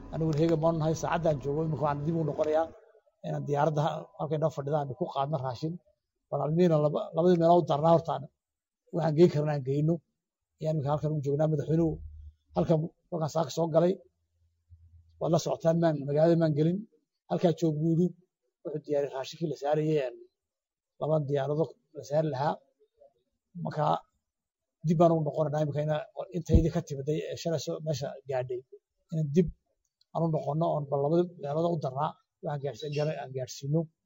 aniguna heega maanu nahay saacaddaan joogo imika waxaan dib u noqonayaa inaan diyaaradda halkay noo fadhidaan ku qaadno raashin bal almiina labadii meelood u darnaa hortaan waxaan geyn karna aan geyno ayaan imika halkan u joognaa madaxweynuhu halkan kolkaan saaka soo galay waad la socotaan maan magaalada maan gelin halkaa joog buu yidhi wuxuu diyaariyey raashinkii la saarayey laba diyaarado la saari lahaa marka dib baan ugu noqonanaa imika intaydii ka timiday ee shalayso meesha gaadhay in dib aan u noqono oon bal labada meelood u darnaa waxaan aan gaadhsiino